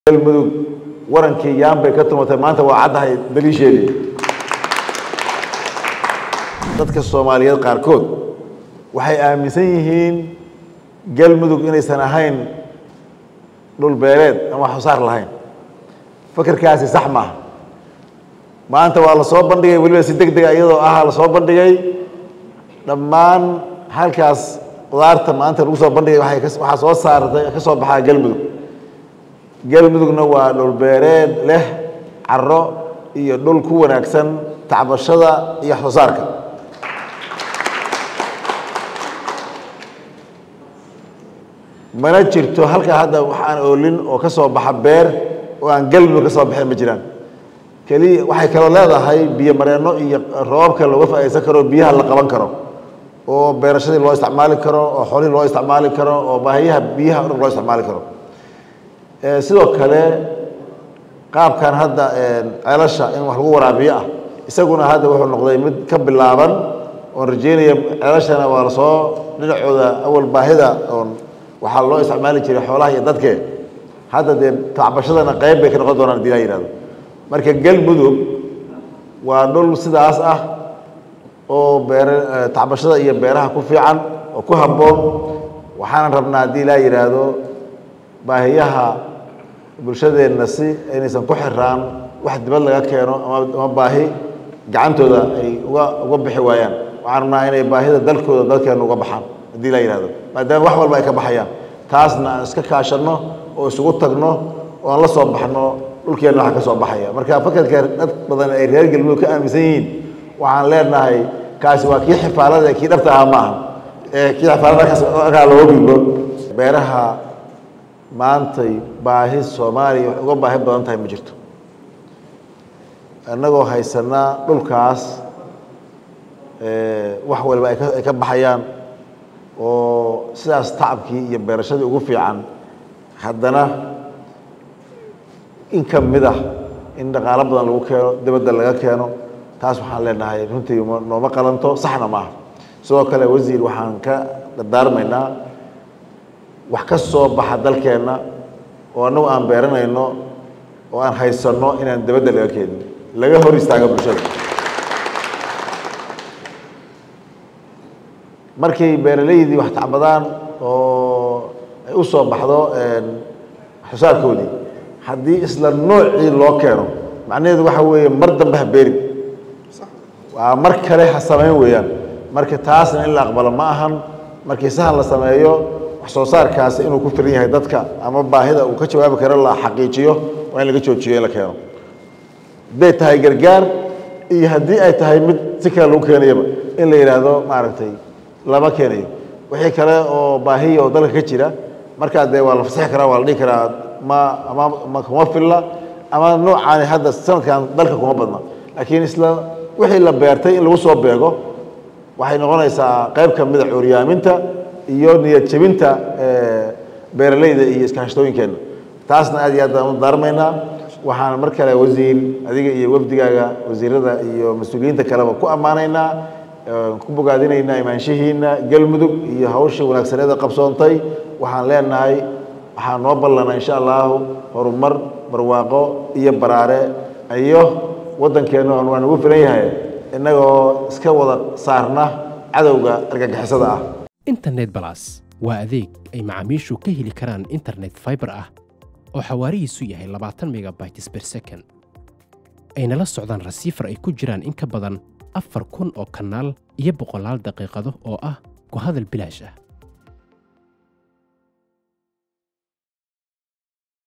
galmudug warankii yaan bay ka tumatay maanta waa caddahay daliisheedii dadka soomaaliyeed qaarkood waxay aaminsan yihiin galmudug inaysan ahayn dhul beeleed ama wax soo saar lahayn fakerkaasi sax maaha maanta waa la soo bandhigay weliba si deg dega iyadoo ah la soo bandhigay dhammaan halkaas qudaarta maanta lagu soo bandhigay waay waxaa soo saartay ka soo baxaa galmudug galmudugna waa dhul beereed leh caro iyo dhul ku wanaagsan tacbashada iyo wax soo saarka mana jirto halkaa hadda wax aan oolin oo ka soo baxa beer oo aan galmudug ka soo baxeen ma jiraan keliya waxay kaloo leedahay biyo mareenno iyo roobabka looga faaidaysan karo biyaha la qaban karo oo beerashadii loo isticmaali karo oo xoolihii loo isticmaali karo oo baahiyaha biyaha o dhan loo isticmaali karo sidoo kale qaabkan hadda ceelasha in wax lagu waraabiyo ah isaguna hadda wuxuu noqday mid ka bilaaban oon rajeynaya ceelashana waa lasoo dhinacooda awal baahida oon waxaa loo isticmaali jiray xoolaha iyo dadke hadda dee tacbashadana qayb bay ka noqon doonaan hadii laa yihahdo marka galmudug waa dhul sidaas ah oo beere tacbashada iyo beeraha ku fiican oo ku habboon waxaanan rabnaa haddii laa yidhaahdo baahiyaha bulshadeenna si inaysan ku xiraan wax dibad laga keeno ama baahi gacantooda ay uga uga bixi waayaan waxaan rabnaa inay baahida dalkooda dalkeenna uga baxaan haddii laa yihahdo maadaama wax walba ay ka baxayaan taasna aan iska kaashanno oo isugu tagno oo aan la soo baxno dhulkeenna waxa ka soo baxaya marka fakarka dad badan ay reer galmudug ka aaminsan yihiin waxaan leenahay kaasi waa kii xifaalada kii dhabta ahaa maaha ee kii xifaalada kaa looga gudbo beeraha maantay baahi soomaaliya wax uga baahi badan tahay ma jirto innagoo haysanaa dhulkaas wax waliba ay ka ay ka baxayaan oo sidaas tacabkii iyo beerashadii ugu fiican haddana in ka mid ah in dhaqaalo badan lagu keeno dibadda laga keeno taas waxaan leenahay runtii nooma qalanto saxna maaha sidoo kale wasiir waxaan ka dardaarmaynaa wax ka soo baxa dalkeenna oo annagu aan beeranayno oo aan haysanno inaan dibadda laga keenin laga hor istaago bulshada markay beeraleydii wax tacbadaan oo ay u soo baxdo waxsoosaarkoodii haddii isla noocii loo keeno macnaheedu waxa weeye mar dambe ha beerin waa mar kale ha samayn weeyaan marka taasna in la aqbalo ma ahan markii sahan la sameeyo wax soo saarkaasi inuu ku filan yahay dadka ama baahida uu ka jawaabi karo la xaqiijiyo waa in laga joojiyo in la keeno hadday tahay gargaar iyo haddii ay tahay mid si kale lagu keenayaba in la yidhaahdo maaragtay lama keenayo wixii kale oo baahiya oo dalka ka jira markaa dee waa la fasaxi karaa waa la dhihi karaa ma ama ma kuma filla ama noocaani hadda sanadkan dalka kuma badna laakiin isla wixii la beertay in lagu soo beego waxay noqonaysaa qayb ka mida cuuryaaminta iyo niyad jebinta beeraleyda iyo iskaashatooyinkeenna taasna aad iyo aad baan u daarmaynaa waxaan mar kale wasiir adiga iyo wafdigaaga wasiirada iyo mas-uuliyiinta kaleba ku ammaanaynaa ku bogaadinaynaa imaanshihiina galmudug iyo hawshii wanaagsaneeda qabsoontay waxaan leenahay waxaa noo ballana insha allahu horumar barwaaqo iyo baraare iyo waddankeenna waa nagu filan yahay innagoo iska wada saarna cadowga argagixisada ah internet balas waa adeeg ay macaamiishu ka heli karaan internet fiber ah oo xawaarihiisu yahay labaatan megabytes per second ayna la socdaan rasiifar ay ku jiraan in ka badan afar kun oo kanaal iyo boqolaal daqiiqado oo ah ku hadal bilaash ah